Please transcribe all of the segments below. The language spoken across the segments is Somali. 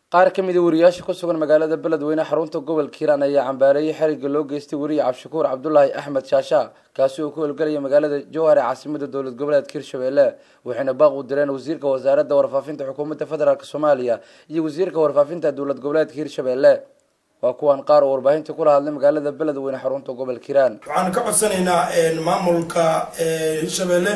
qaar ka mida wariyaasha ku sugan magaalada beledweyne xarunta gobolka hiiraan ayaa cambaareeyay xerigga loo geystay weriye cabdishakuur cabdulaahi axmed shaasha kaasi oo ku howlgelaya magaalada jowhar ee caasimada dowlad goboleedka hirshabelle waxayna baaq u direen wasiirka wasaaradda warfaafinta xukuumadda federaalk soomaaliya iyo wasiirka warfaafinta dowlad goboleedka hirshabelle waa kuwan qaar oo warbaahinta kula hadlay magaalada beledweyne xarunta gobolka hiiraan waxaan ka codsanaynaa maamulka hirshabelle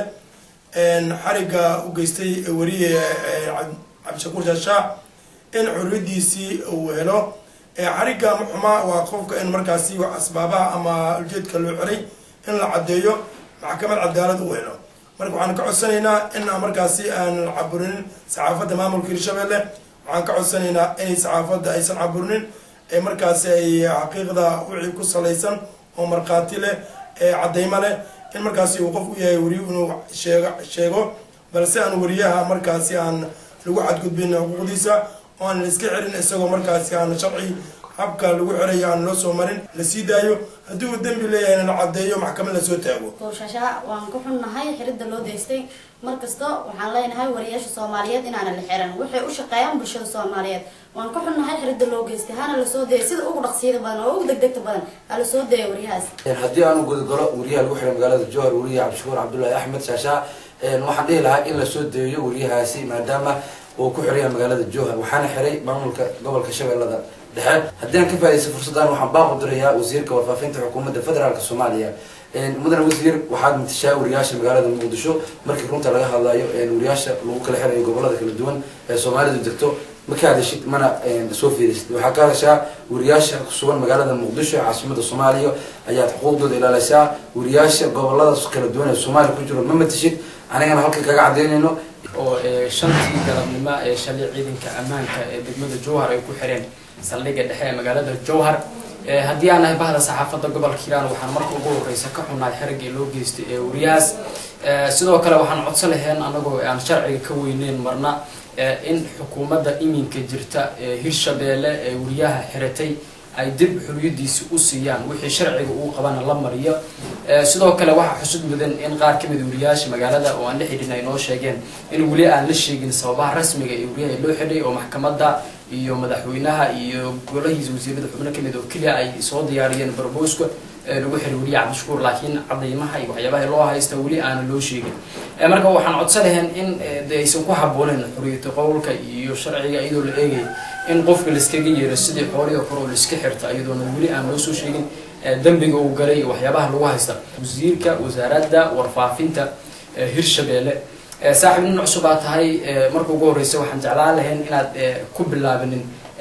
xarigga u geystay weriye cabdishakuur shaasha in xuriyadiisii uu helo xarigga muxuma waa qofka in markaasi asbaabaha ama ujeedka loo xiray in la caddeeyo maxkamad cadaalad u helo marka waxaan ka codsanaynaa in markaasi aan caburinin saxaafadda maamulka hirshabelle waxaan ka codsanaynaa inay saxaafadda aysan caburinin markaasi ay xaqiiqda wixii ku salaysan oo markhaati leh cadeymo leh in markaasi uu qof u yahay weriye inuu sheeg sheego balse aan weriyaha markaasi aan lagu xadgudbin xuquuqdiisa oo aan la iska xirin isagoo markaasi aan sharci habka lagu xirayo aan loo soo marin la sii daayo haddii uu dembi leeyahayna la caddeeyo maxkamad lasoo taago towshasha waan ku xunnahay xiridda loo deystay mar kasta waxaan leenahay wariyaasha soomaaliyeed inaana la xiran waxay u shaqeeyaan bulshada soomaaliyeed waan ku xunnahay xiridda loo geystay hana lasoo dayay sida ugu dhaqsiyada badan oo ugu degdegta badan ha lasoo daya wariyahaas haddii aanu gudagalo wariyaha lagu xiray magaalada jowhar weriye cabdishakuur cabdullaahi axmed shaasha waxaan dhihi lahaa in lasoo deeyo weriyahaasi maadaama uu ku xiraya magaalada jowhar waxaana xiray maamulka gobolka shabeellada dhexe haddii aan ka faa'idaysa fursaddan waxaan baaqu dirayaa wasiirka warfaafinta xukuumadda federaalk soomaaliya mudane wasiir waxaad matashaa wariyaasha magaalada muqdisho markii runta laga hadlayo wariyaasha lagu kala xirayo gobolada kala duwan ee soomaalidu degto ma ka hadashid mana soo fiirisid waxaa ka hadashaa wariyaasha kusugan magaalada muqdisho ee caasimada soomaaliya ayaad xuquuqdooda ilaalisaa wariyaasha gobolada kala duwan ee soomaaliya ku jiro ma matashid anigana halkan kaga cadaynayno oo shantii galabnimo ee shalay ciidanka ammaanka ee degmada jowhar ay ku xireen saldhigga dhexe ee magaalada jowhar haddii aan nahay bahda saxaafadda gobolka hiiraan waxaan marka ugu horeysa ka xunnahay xeriggii loo geystay ee wariyahaas sidoo kale waxaan codso laheen anagoo aan sharciga ka weyneyn marna in xukuumadda iminka jirta ee hirshabeelle ee wariyaha xiratay ay dib xuriyadiisi u siiyaan wixii sharciga uu qabana la mariyo sidoo kale waxaa xusud mudan in qaar kamid wariyaasha magaalada oo aan la xidhin ay noo sheegeen in weli aan la sheegin sababaha rasmiga ee wariyaha loo xidhay oo maxkamadda iyo madaxweynaha iyo golahiisa wasiirada xubno kamid oo keliya ay soo diyaariyeen barboska lagu xiray weliya cabdishakuur laakiin cadaymaha iyo waxyaabaha loo haysta weli aana loo sheegin marka waxaan codsan lahayn in de aysan ku habooneyn xuriyata qowlka iyo sharciga iyadoo la eegay in qofka laiskaga yeero sidii xoolihii kore oo laiska xirta iyadoona weli aan loo soo sheegin dembiga uu galay iyo waxyaabaha lagu haysta wasiirka wasaaradda warfaafinta hirshabelle saaxib nin cusub aa tahay marka ugu horeysa waxaan jeclaan lahayn inaad ku bilaabinin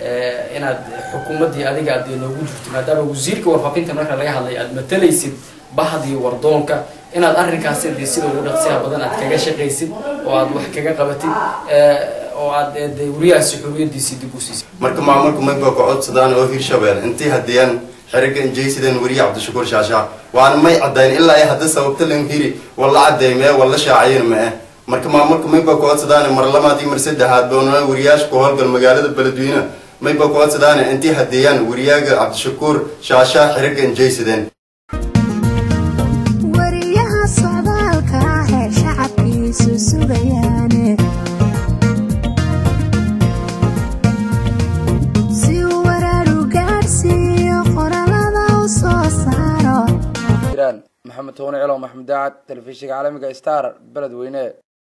inaad xukuumaddii adiga aad noogu jirto maadaama wasiirka warfaafinta marka laga hadlay aad matalaysid bahdii wardoonka inaad arrinkaasi dee sida ugu dhaqsiha badan aad kaga shaqaysid oo aad wax kaga qabatid oo aad de wariyahaasi xuriyadiisii dib u siisay marka maamulku mayba ku codsadaan oo hirshabelle intii hadiyaan xeriga injaysideen weriye cabdishakuur shaasha waana may caddayn ilaa ay hadda sababta lan hiri walla caddeymee walla shaacayin ma eh marka maamulka mayba ku codsadaan mar labaad iyo mar saddexaad boona wariyaasha ku howlgal magaalada beledweyne mayba ku codsadaan intii hadeeyaan wariyaaga cabdishakuur shaasha xeriga injaysideen wariyaha socdaalka ah ee shacabkiisu sugayaane si uu waraaru gaadhsiiyo qoralada u soo saaro maxamed toone celo maxamed daacad telefishinka caalamiga star beledweyne